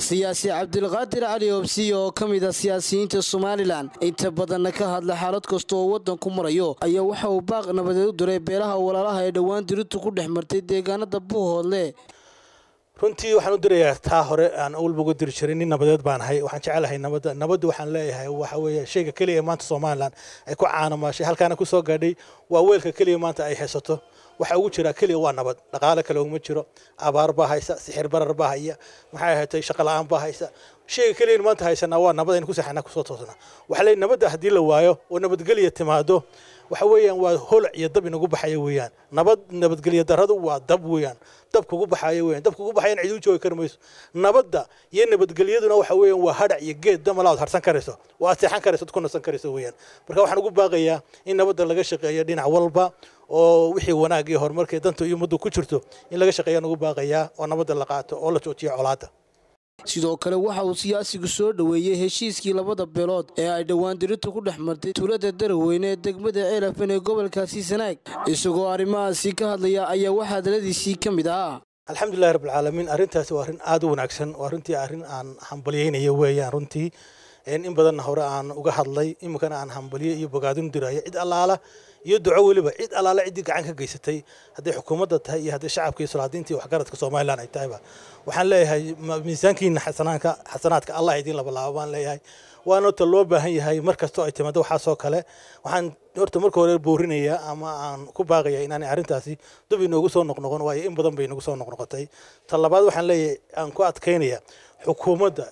siyaasi cabdilqaadir cali obsiye oo ka mid a siyaasiyiinta somalilan inta badanna ka hadla xaalad kasta oo waddanku marayo ayaa waxa uu baaq nabadeed u diray beelaha walaalaha ee dhowaan diritu ku dhex martay deegaanada buuhoodle runtii waxaan u dirayaa taa hore aan walba uga diri jiray nin nabadeed baan ahay waxaan jecelahay nabadda nabaddu waxaan leeyahay waxa weeye shayga keliya ee maanta somalilan ay ku caanamaashay halkaana ku soo gaadhay waa weelka keliya maanta ay haysato waxa ugu jira keliya waa nabad dhaqaale kale uma jiro abaar baa haysa sixir barar baa haya maxay ahaatay shaqo la-aan baa haysa shayga keliya maanta haysanaa waa nabad aynu ku saxanaa kusoo toosnaa waxaa leeyahay nabadda haddii la waayo oo nabadgelya timaado waxa weeyaan waa holac iyo dab inagu baxaya weeyaan nabad nabadgelyo daradu waa dab weeyaan dab kugu baxaya weeyaan dab kugu baxayana cid u joogi kari mayso nabadda iyo nabadgelyaduna waxa weeyaan waa hadhac iyo geed damalaad harsan karayso waa aad seexan karayso ku nasan karayso weeyaan marka waxaan ugu baaqayaa in nabadda laga shaqeeyo dhinac walba oo wixii wanaag iyo horumarka danta iyo ummaddu ku jirto in laga shaqeeyaan ugu baaqayaa oo nabadda la qaato oo la joojiyo colaadda sidoo kale waxa uu siyaasigu soo dhoweeyey heshiiskii labada beelood ee ay dhowaan diritu ku dhex martay tuulada daraweyne ee degmada ceelafan ee gobolkaasi sanaag isagoo arrimahaasi ka hadlaya ayaa waxaa hadaladiisii ka mid ahaa alxamdulilahi rabbilcaalamiin arrintaasi waa arrin aada u wanaagsan waa runtii arrin aan hambalyaynayo weeyaan runtii in badanna hore aan uga hadlay iminkana aan hambalyo iyo bogaadin dirayo cid allaala iyo duco weliba cid allaala ciddii gacan ka geysatay hadday xukuumadda tahay iyo hadday shacabka iyo salaadiinta iyo waxgaradka somalilan ay tahayba waxaan leeyahay miisaankiina xasanaanka xasanaadka allah idiin labalaabo baan leeyahay waana horta loo baahan yahay mar kastoo ay timaado waxaasoo kale waxaan horta marka hore boorinayaa ama aan ku baaqaya inaanay arrintaasi dub inoogu soo noqnoqon waayo in badan bay inagu soo noqnoqotay ta labaad waxaan leeyahay aan ku adkaynaya xukuumadda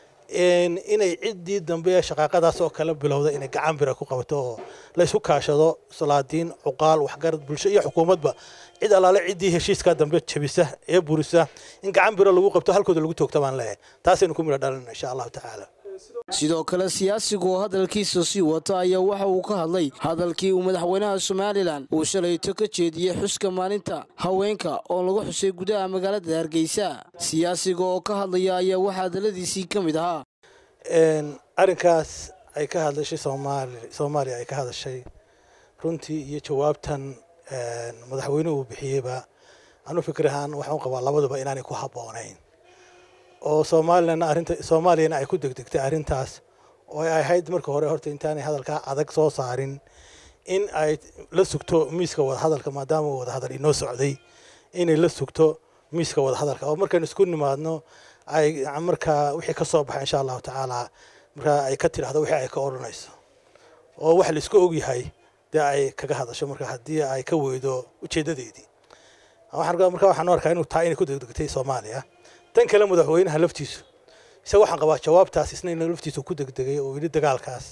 inay ciddii dambe ee shaqaaqadaas oo kale bilowda inay gacan bira ku qabato oo laysku kaashado salaadiin cuqaal waxgarad bulsho iyo xukuumadba cid allaale ciddii heshiiskaa dambe jabisa ee burisa in gacan bira lagu qabto halkooda lagu toogta baan leeyahay taasaynu ku midho dhalina insha allahu tacaala sidoo kale siyaasigu oo hadalkiisa sii wata ayaa waxa uu ka hadlay hadalkii uu madaxweynaha somalilan uu shalayto ka jeediyey xuska maalinta haweenka oo lagu xusay gudaha magaalada hargeysa siyaasiga oo ka hadlaya ayaa waxaa hadaladiisii ka mid ahaa arrinkaas ay ka hadlashay soomaaliya ay ka hadashay runtii iyo jawaabtan madaxweynuhu uu bixiyeyba anu fikir ahaan waxaan qabaa labaduba inaanay ku habboonayn oo soomaalilana arrinta soomaaliyana ay ku degdegtay arrintaas oo ay ahayd marka hore horta intaanay hadalkaa adag soo saarin in ay la sugto miiska wadahadalka maadaama wadahadal inoo socday inay la sugto miiska wadahadalka oo markaynu isku nimaadno ay markaa wixii ka soo baxa insha allahu tacaala markaa ay ka tidhahdo wixii ay ka odhanayso oo wax la isku ogyahay dee ay kaga hadasho marka haddii ay ka weydo ujeedadeedii marka waxaan arkaa inuu taa inay ku degdegtay soomaaliya tan kale madaxweynaha laftiisu isaga waxaan qabaa jawaabtaas isna in laftiisu ku degdegay oo yidhi dagaalkaas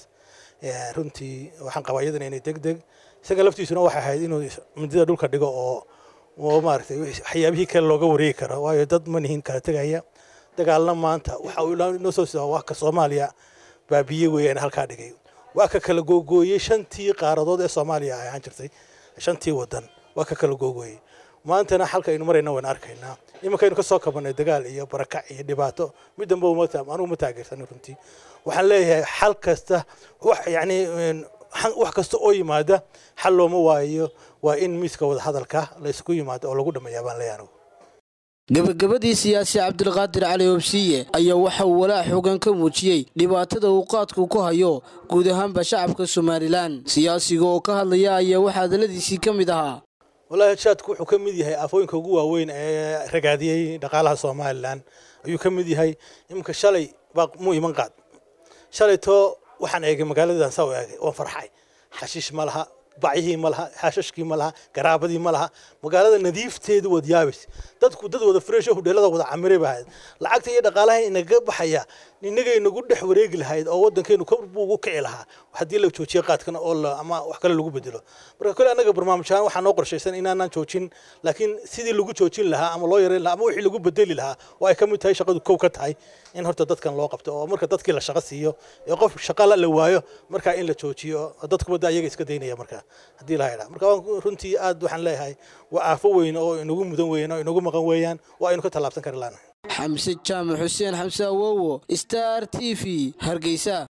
runtii waxaan qabaa iyadana inay degdeg isaga laftiisuna waxay ahayd inuu midida dhulka dhigo oo oo maaragtay waxyaabihii kale looga wareegi karo waayo dad ma nihin kala tegaya dagaalna maanta waxa uu inoo soo sidaa waa ka soomaaliya baabiye weeyaan halkaa dhigay waa ka kala googooyey shantii qaaradood ee soomaaliya ay ahaan jirtay shantii wadan waa ka kala googooyey maantana halka aynu marayna waan arkaynaa iminkaynu ka soo kabanay dagaal iyo barakac iyo dhibaato mid dambe anugu ma taageersanin runtii waxaan leeyahay xal kasta yani wax kasta oo yimaada xal looma waayo waa in miiska wadahadalka laysku yimaado oo lagu dhameeyaa baan leeyahay anugu gabagabadii siyaasi cabdilqaadir cali obsiye ayaa waxa uu walaac xoogan ka muujiyey dhibaatada uu qaadku ku hayo guud ahaanba shacabka somalilan siyaasiga oo ka hadlaya ayaa waxaa hadaladiisii ka mid ahaa wallaahi shaadku wuxuu ka mid yahay aafooyinka ugu waaweyn ee ragaadiyey dhaqaalaha somalilan ayuu ka mid yahay iminka shalay baa muu iman qaad shalaytoo waxaan eegay magaaladan saa u eegay waan farxay xashiish ma laha bacyihii ma laha xaashashkii ma laha garaabadii ma laha magaalada nadiifteedu waad yaabays dadku dad wada fresh hudheelada wada camire ba ahayd lacagta iyo dhaqaalaha inaga baxaya inagay nagu dhex wareegi lahayd oo wadankeenu kor buu ugu kici lahaa haddii la joojiyo qaadkana oo ama wax kale lagu bedelo marka kole annaga barnaamijhaan waxaa noo qorshaysan inaanaan joojin laakiin sidii lagu joojin lahaa ama loo yareyn lahaa ama wixii lagu bedeli lahaa oo ay ka mid tahay shaqadu kow ka tahay in horta dadkan loo qabto oo marka dadkii la shaqo siiyo ee qof shaqa la waayo markaa in la joojiyo dadkuba da ayaga iska daynaya marka haddii la haydhaa marka runtii aad waxaan leeyahay waa aafo weyn oo inagu mudan weeyaan oo inagu maqan weeyaan waa aynu ka tallaabsan kari laanahay xamse jaamac xuseen xamse awowo star t v hargeysa